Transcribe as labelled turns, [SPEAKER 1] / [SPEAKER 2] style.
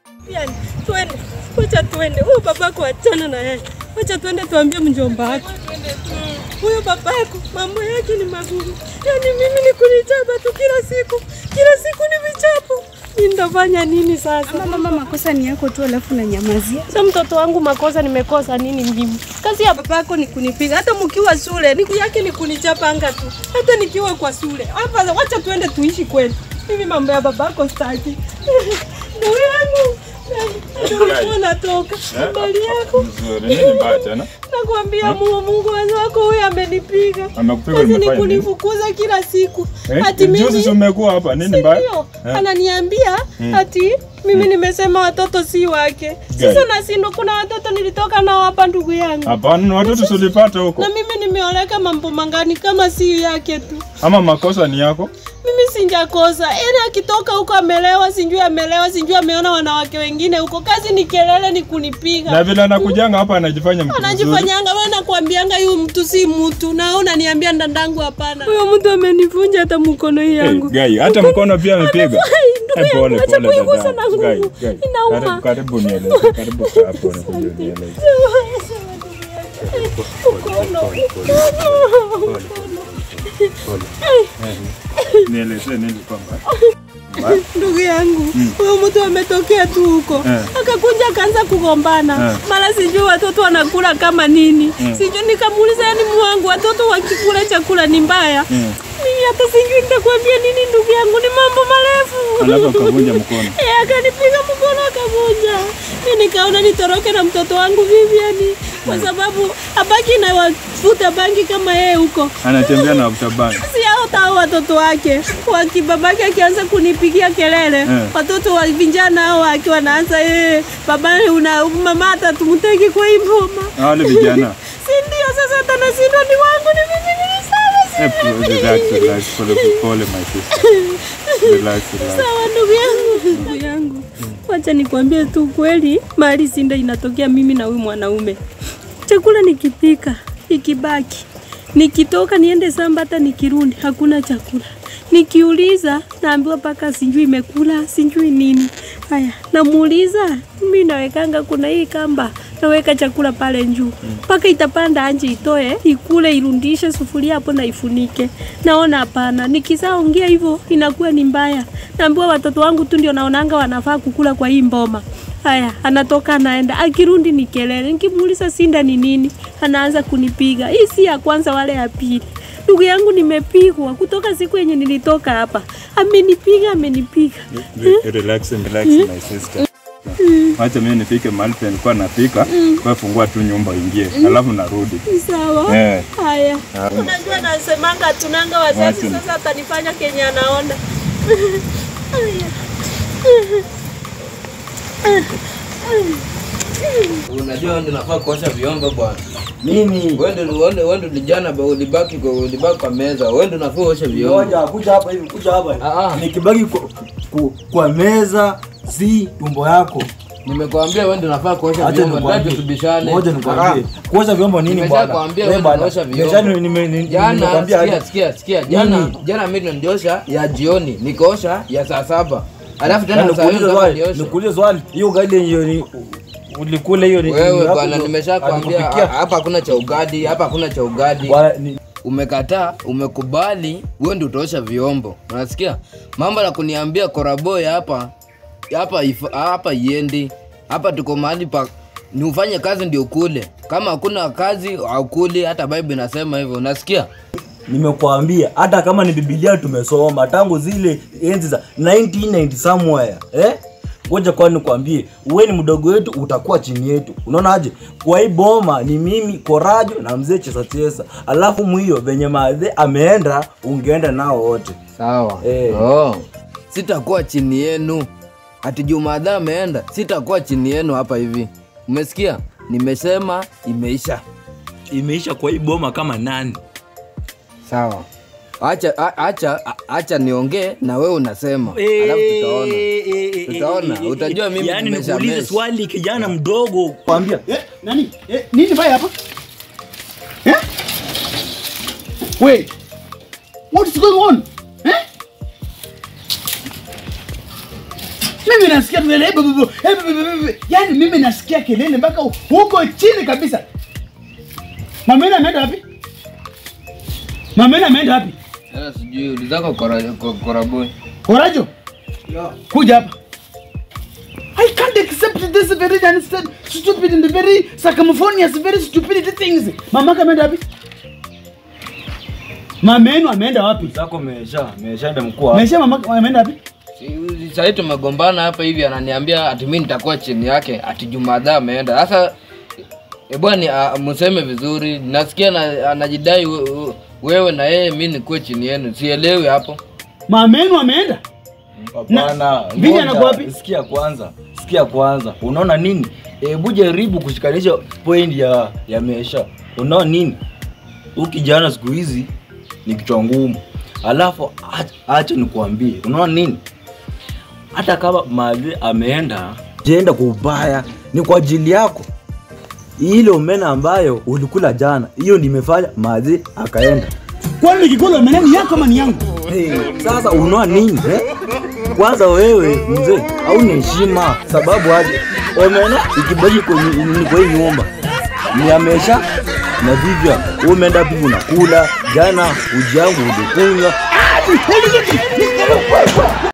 [SPEAKER 1] Yani, twende. Wacha twende. Huyu babako achana na yeye. Wacha twende tuambie mjomba wake. Huyu babako mambo yake ni magumu. Yaani mimi ni kunichapa tu kila siku. Kila siku ni vichapo. Nitafanya nini sasa?
[SPEAKER 2] Mama, mama, makosa ni yako tu, alafu nanyamazia.
[SPEAKER 1] Sasa mtoto wangu makosa nimekosa nini mimi? Kazi ya babako ni kunipiga. Hata mkiwa shule, niku yake ni kunichapanga tu. Hata nikiwa kwa shule. Hapa wacha tuende tuishi kweli. Mimi mambo ya babako sitaki. Ndugu yangu. Ndio natoka. Mbali yako.
[SPEAKER 3] Mzuri, nini mbaya tena?
[SPEAKER 1] Nakwambia Mungu, Mungu wako huyu amenipiga.
[SPEAKER 3] Amekupiga
[SPEAKER 1] Kazi ni
[SPEAKER 3] umefanya nini?
[SPEAKER 1] kunifukuza kila siku.
[SPEAKER 3] Eh,
[SPEAKER 1] Ati
[SPEAKER 3] juzi
[SPEAKER 1] mimi
[SPEAKER 3] si umekuwa hapa, nini
[SPEAKER 1] Si
[SPEAKER 3] mbaya?
[SPEAKER 1] ndio?
[SPEAKER 3] Eh.
[SPEAKER 1] Ananiambia ati mimi nimesema watoto si wake. Sasa
[SPEAKER 3] Gani?
[SPEAKER 1] nashindwa, kuna watoto nilitoka nao hapa ndugu yangu,
[SPEAKER 3] Hapana, ni watoto tulipata huko.
[SPEAKER 1] na mimi nimeoleka mambo mangani kama si yake tu.
[SPEAKER 3] Ama makosa ni yako?
[SPEAKER 1] Mimi sinjakosa, yaani akitoka huko amelewa, sinjui amelewa, sinjui ameona wanawake wengine huko. Kazi ni kelele, ni kunipiga.
[SPEAKER 3] Na vile anakujanga hapa anajifanya mtu mzuri.
[SPEAKER 1] anajifanyanga wewe, nakwambianga huyu mtu si mtu, na wewe unaniambia ndandangu hapana. Huyo mtu amenivunja hata mkono hii
[SPEAKER 3] Hey,
[SPEAKER 1] yangu.
[SPEAKER 3] Gai, hata mkono pia amepiga.
[SPEAKER 1] Ndugu
[SPEAKER 3] Eh,
[SPEAKER 1] yangu,
[SPEAKER 3] pole
[SPEAKER 1] acha
[SPEAKER 3] pole
[SPEAKER 1] kuigusa
[SPEAKER 3] dada.
[SPEAKER 1] na nguvu.
[SPEAKER 3] Gai, Gai.
[SPEAKER 1] Inauma.
[SPEAKER 3] Karibu karibu nieleze. Karibu kaa hapo na nieleze. Nieleze nini kwamba.
[SPEAKER 1] Ndugu yangu huyo mtu ametokea tu huko
[SPEAKER 3] Eh.
[SPEAKER 1] akakunja akaanza kugombana
[SPEAKER 3] Eh.
[SPEAKER 1] mara sijui watoto wanakula kama nini sijui nikamuuliza yani mwangu watoto wakikula chakula ni mbaya
[SPEAKER 3] Mm.
[SPEAKER 1] mimi hata sijui nitakwambia nini ndugu yangu ni mambo marefu
[SPEAKER 3] Alafu akavunja mkono.
[SPEAKER 1] Eh, akanipiga mkono akavunja. Mi nikaona nitoroke na mtoto wangu Vivian kwa sababu abaki na wavuta bangi kama yeye huko.
[SPEAKER 3] Anatembea na utabani.
[SPEAKER 1] Si hao tao watoto wake wakibabake akianza kunipigia kelele
[SPEAKER 3] Eh.
[SPEAKER 1] watoto wa vijana hao wake wanaanza eh, baba una mama hata tumteki kwa hii boma.
[SPEAKER 3] Wale vijana.
[SPEAKER 1] Si ndio sasa hata nashindwa ni wangu ni mimi nilisema
[SPEAKER 3] Eh, relax, relax, pole pole my sister. Relax, relax.
[SPEAKER 1] Sawa ndugu yangu, ndugu yangu, wacha nikwambie tu kweli, mahali sinda inatokea mimi na huyu mwanaume. Chakula nikipika ikibaki, nikitoka niende samba, hata nikirudi hakuna chakula. Nikiuliza naambiwa paka sijui imekula sijui nini. Haya, namuuliza mimi nawekanga, kuna hii kamba naweka chakula pale juu mpaka itapanda anje itoe ikule irundishe sufuria hapo na ifunike. Naona hapana, nikisaongea hivyo inakuwa ni mbaya. Naambiwa watoto wangu tu ndio naonanga wanafaa kukula kwa hii mboma. Haya, anatoka anaenda, akirundi ni kelele. Nikimuuliza sinda ni nini, anaanza kunipiga. Hii si ya kwanza wala ya pili. Ndugu yangu nimepigwa kutoka siku yenye nilitoka hapa, amenipiga amenipiga.
[SPEAKER 3] Re- Relax and relax my sister. Wacha mimi nifike mahali penye nilikuwa napika, kwa fungua tu nyumba ingie, alafu narudi.
[SPEAKER 1] Sawa.
[SPEAKER 3] Eh.
[SPEAKER 1] Haya. Unajua nasemanga tunanga wazazi,
[SPEAKER 3] Wacha.
[SPEAKER 1] sasa atanifanya kenye anaona. Haya.
[SPEAKER 4] Unajua wewe ndio unafaa kuosha vyombo bwana.
[SPEAKER 5] Mimi
[SPEAKER 4] Wewe ndio wewe ndio- wewe ndio lijana ba ulibaki kwa ulibaki kwa meza. Wewe ndio unafaa uoshe vyombo.
[SPEAKER 5] ngoja kuja hapa hivi, kuja hapa.
[SPEAKER 4] Ah, ah.
[SPEAKER 5] Nikibaki kwa, kwa, kwa meza si tumbo yako.
[SPEAKER 4] Nimekwambia wewe ndio unafaa kuosha
[SPEAKER 5] Acha
[SPEAKER 4] vyombo. Nataka
[SPEAKER 5] nikwambie.
[SPEAKER 4] tubishane.
[SPEAKER 5] Ngoja nikwambie. Kuosha vyombo nini bwana?
[SPEAKER 4] Nimeshakwambia
[SPEAKER 5] Wewe
[SPEAKER 4] wewe
[SPEAKER 5] bwana,
[SPEAKER 4] unaosha vyombo.
[SPEAKER 5] nimesha- nime- nime-
[SPEAKER 4] Jana
[SPEAKER 5] nimekwambia
[SPEAKER 4] sikia
[SPEAKER 5] aje.
[SPEAKER 4] sikia sikia. Jana
[SPEAKER 5] Nini?
[SPEAKER 4] jana mimi ndo niliosha ya jioni. Nikaosha ya saa saba. Alafu
[SPEAKER 5] Na
[SPEAKER 4] tena saa hiyo
[SPEAKER 5] nikuulize
[SPEAKER 4] ndo
[SPEAKER 5] swali,
[SPEAKER 4] nioshe.
[SPEAKER 5] nikuulize swali. Hiyo ugali hiyo ni ulikula hiyo ni
[SPEAKER 4] Wewe
[SPEAKER 5] yako
[SPEAKER 4] bwana
[SPEAKER 5] ndo
[SPEAKER 4] nimeshakwambia
[SPEAKER 5] alikupikia?
[SPEAKER 4] hapa hakuna cha ugadi, hapa hakuna cha ugadi.
[SPEAKER 5] Bwana, ni-
[SPEAKER 4] umekataa umekubali wewe ndio utaosha vyombo unasikia mambo ya kuniambia koraboy hapa hapa if- hapa iendi hapa tuko mahali pa ni ufanye kazi ndio kule kama hakuna kazi haukuli hata bible inasema hivyo unasikia
[SPEAKER 5] Nimekuambia hata kama ni Biblia tumesoma tangu zile enzi za 1990 somewhere eh? Ngoja kwani nikwambie, uwe ni mdogo wetu, utakuwa chini yetu. Unaona aje? Kwa hii boma ni mimi Korajo na mzee Chesa Chesa, alafu mwio venye madhe ameenda, ungeenda nao wote.
[SPEAKER 4] sawa
[SPEAKER 5] Eh.
[SPEAKER 4] oh. sitakuwa chini yenu ati jumadha ameenda sitakuwa chini yenu hapa hivi umesikia nimesema imeisha
[SPEAKER 5] Imeisha kwa hii boma kama nani?
[SPEAKER 4] sawa acha a- acha a- acha niongee na wewe unasema alafu tutaona Tutaona, utajua mimi
[SPEAKER 5] yani
[SPEAKER 4] nimesha
[SPEAKER 5] nikuulize
[SPEAKER 4] mess.
[SPEAKER 5] swali kijana mdogo, kwambia
[SPEAKER 6] Eh, nani? Eh, nini mbaya hapa? Eh? Wait. What is going on? Eh? Mimi nasikia kelele. eh, bu- bu- bu- eh, bu- bu- bu- bu- Yaani mimi nasikia kelele mpaka huko chini kabisa. Mamena ameenda wapi? Mamena ameenda wapi?
[SPEAKER 4] Sasa sijui ulizako kora, ko- koraboy.
[SPEAKER 6] Korajo. Kuja hapa. I can't accept this very unstand, stupid and very circumphonious, very stupid things. Mamaka ameenda wapi? Mama yenu ameenda wapi?
[SPEAKER 5] zako mesha meshaenda mkuu
[SPEAKER 6] Mesha mamaka ameenda wapi?
[SPEAKER 4] Si- Sahii tumegombana hapa hivi, ananiambia ati mimi nitakuwa chini yake, ati Jumadha ameenda. Sasa e bwana, mseme vizuri. Nasikia na, anajidai we- we- wewe na yeye, mimi nikuwe chini yenu, sielewi hapo.
[SPEAKER 6] Mama yenu ameenda?
[SPEAKER 5] Hapana,
[SPEAKER 6] Vini
[SPEAKER 5] ngoja,
[SPEAKER 6] anakuwa wapi?
[SPEAKER 5] Sikia kwanza, sikia kwanza. Unaona nini? Hebu jaribu kushikanisha point ya ya mesha. Unaona nini? Huyu kijana siku hizi ni kichwa ngumu. Alafu ach- acha nikuambie, unaona nini? Hata kama mali ameenda, jenda kwa ubaya, ni kwa ajili yako. Ile omena ambayo ulikula jana, hiyo nimefanya mazi akaenda.
[SPEAKER 6] Kwani nikikula omena ni yako ama ni yangu?
[SPEAKER 5] Hey, sasa unaona nini eh? Kwanza wewe mzee hauna heshima, sababu aje omena ikibaki kwenye ni kwa hii nyumba ni amesha na vivyo wewe umeenda pivu unakula jana uji yangu ulikunywa